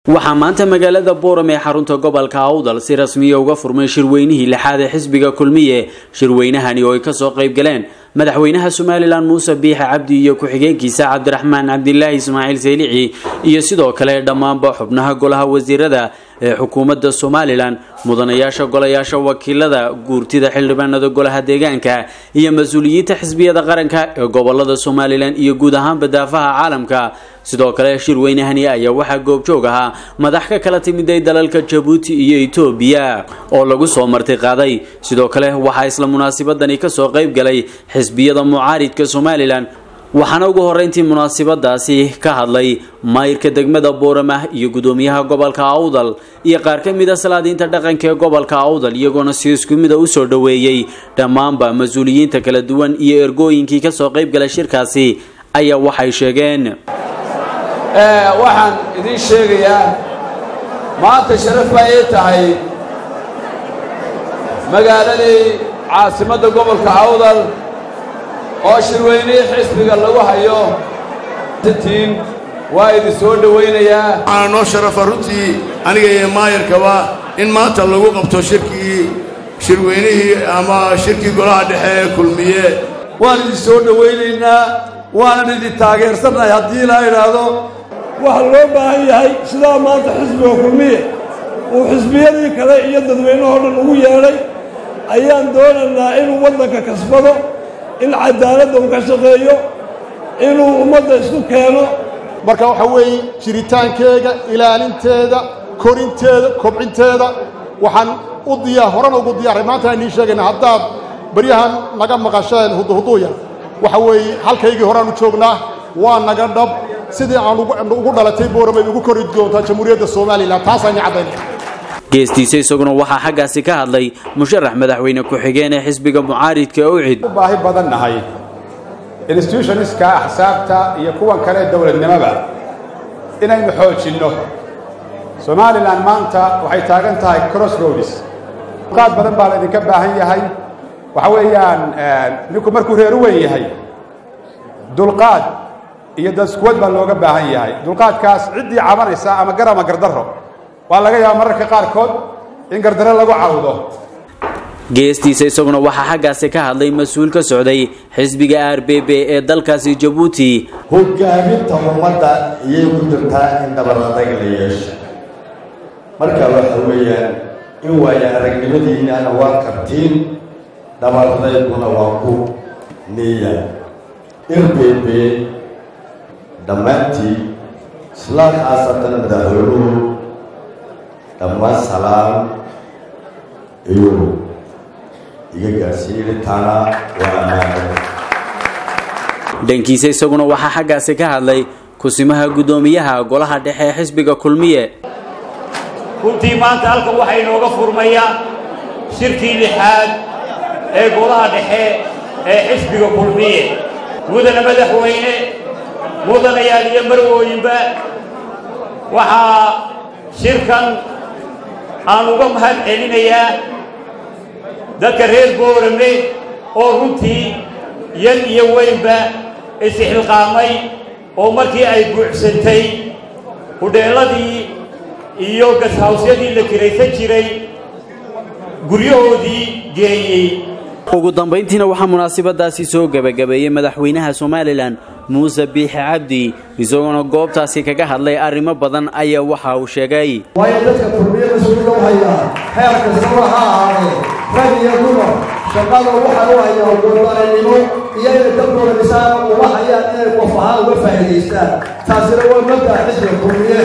waxaa maanta magaalada booram ee xarunta gobolka awdal si rasmiya uga furmay shirweynihii lixaad ee xisbiga kulmiye shirweynahani oo ay kasoo qayb galeen madaxweynaha somalilan muuse biixe cabdi iyo ku-xigeenkiisa cabdiraxmaan cabdilaahi ismaaciil saylici iyo sidoo kale dhammaanba xubnaha golaha wasiirada ee xukuumadda somalilan mudanayaasha golayaasha wakiilada guurtida xildhibaanada golaha deegaanka iyo mas-uuliyiinta xisbiyada qaranka ee gobolada somalilan iyo guud ahaanba daafaha caalamka sidoo kale shirweynahani ayaa waxaa goobjoog ahaa madax ka kala timiday dalalka jabuuti iyo etoobiya oo lagu soo marti qaaday sidoo kale waxaa isla munaasabadani kasoo qayb galay xisbiyada mucaaridka somalilan waxaana ugu horeyntii munaasabadaasi ka hadlay maayirka degmada booramah iyo gudoomiyaha gobolka awdal iyo qaar ka mid a salaadiinta dhaqanka ee gobolka awdal iyagoona si isku mida usoo dhoweeyey dhammaanba mas-uuliyiinta kala duwan iyo ergooyinkii kasoo qayb galay shirkaasi ayaa waxay sheegeen waxaan idiin sheegayaa maanta sharaf baa ii tahay magaaladii caasimadda gobolka awdal oo shirweynihii xisbiga lagu hayo tiin waa idin soo dhowaynayaa waxaana noo sharafa runtii aniga iyo maayarkaba in maanta lagu qabto shirkii shirweynihii ama shirkii golaha dhexe ee kulmiye waan idin soo dhowaynaynaa waanan idin taageersannahay haddii la idhaahdo waxaa loo baahan yahay sidaa maanta xisbiga kulmiye uu xisbiyadii kale iyo dadweynahoo dhan ugu yeedhay ayaan doonaynaa inuu waddanka kasbado in cadaaladda uu ka shaqeeyo inuu ummadda isku keeno marka waxaa weeye jiritaankeega ilaalinteeda korinteeda kobcinteeda waxaan u diyaa horena ugu diyaaray maanta aan idiin sheegayna haddaad baryahan naga maqasheen huduhuduuya waxa weeye halkaygii horeaan u joognaa waa naga dhab sidii aan ugu dhalatay booramay ugu kori doontaa jamhuuriyadda somalilan taasaan caddaynaya geestiisa isaguna waxaa xaggaasi ka hadlay musharax madaxweyne ku-xigeen ee xisbiga mucaaridka ee ucid u baahi badan nahay institutionistka axsaabta iyo kuwan kale dowladnimoba inaynu xoojinno somalilan maanta waxay taagan tahay cross roads qaad badan baa laydinka baahan yahay waxa weeyaan ninku markuu reer u weyn yahay dulqaad iyo daskuwad baa looga baahan yahay dulqaadkaas ciddii cabanaysa ama gar ama gardarro waa laga yaaba mararka qaarkood in gardaro lagu cawdo geestiisa isaguna waxaa xaggaasi ka hadlay mas-uul ka socday xisbiga r b b ee dalkaasi jabuuti hogaaminta ummadda iyay ku jirtaa in dabaradag la yeesho marka waxa weeyaan in waaya aragnimadiinana waa qabtiin dhabaradayguna waa ku niya r b b dhammaantii islaan khaasatan madaxweynuhu dhammaan salaam iyuu iga gaarsiinitaana waa ammaanay dhankiisa isaguna waxaa xaggaasi ka hadlay kusimaha guddoomiyaha golaha dhexe ee xisbiga kulmiye runtii maanta halkan waxaa inooga furmaya shirkii lixaad ee golaha dhexe ee xisbiga kulmiye mudana madaxweyne mudanayaal iyo marwooyinba waxaa shirkan aan uga mahad celinayaa dadka reer boorame oo runtii yan iyo weynba isixilqaamay oo markii ay buuxsantay hudheelladii iyo gashawsyadii la kiraysan jiray guryahoodii geeyey ugu dambayntiina waxaa munaasabadaasi soo gebagabeeyey madaxweynaha somalilan muuse biixi cabdi isagoona goobtaasi kaga hadlay arrimo badan ayaa waxa uu sheegay waayo dadka kulmiye mas-uulka u hayaa heer kastaba ha ahaadee rag iyo dumar shaqada waxay u hayaan wadaranimo iyo inay dalkooda dhisaan uma hayaan inay qof ahaan uga faa'iidaystaan taasina waa mabda'a xisbiga kulmiye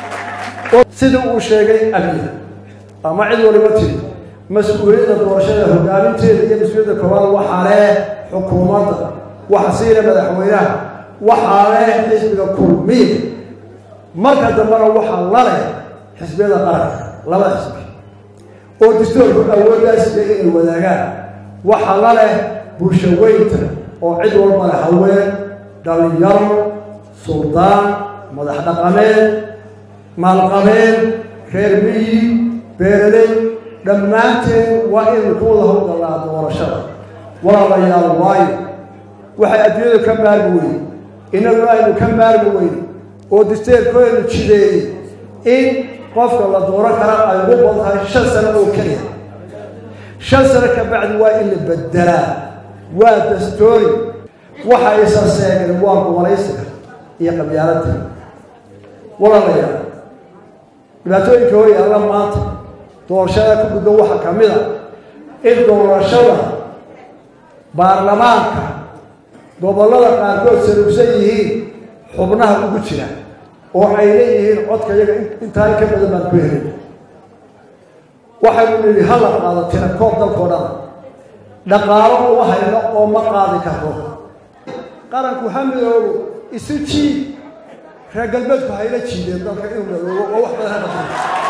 sidii uu sheegay abiy ama cid waliba tiri mas-uuliyadda doorashada hogaaminteeda iyo mas-uuliyadda koowaad waxaa leh xukuumadda waxa siina madaxweynaha waxaa leh xisbiga kulmiye marka dambena waxaa la leh xisbiyada qaranka labada xisbi oo dastoorku awooddaasiga inay wadaagaan waxaa la leh bulsho weynta oo cid walba leh haween dhallinyaro suldaan madax dhaqameed maalqabeen reer miyi beeraley dhammaanteen waa inaynu ku wada howlgallaa doorashada walaalayaal waayo waxay adduunyadu ka maarmi weyne innaguna aynu ka maarmi weyne oo disteerkooynu jideeyey in qofka la dooran kara ay ugu badan tahay shan sano oo keliya shan sano ka bacdi waa in la bedelaa waa dastoori waxa isa seegay waa gobolaysiga iyo qabyaaladda walaalayaal dhibaatooyinka hor yaalla maanta doorashada ku gudban waxaa ka mid a in doorashada baarlamaanka gobollada qaarkood saruugsan yihiin xubnaha ugu jira oo ay leeyihiin codka iyaga intaa in ka badan baan ku helin waxaynu nidhi hala qaado tira koob dalkoo dhan dhaqaalo uma hayno oo ma qaadi karno qaranku ha midoobo isu jiid reer galbeedku hayla jiideen dalka inuu midoobo oo wax badan ha dhaqan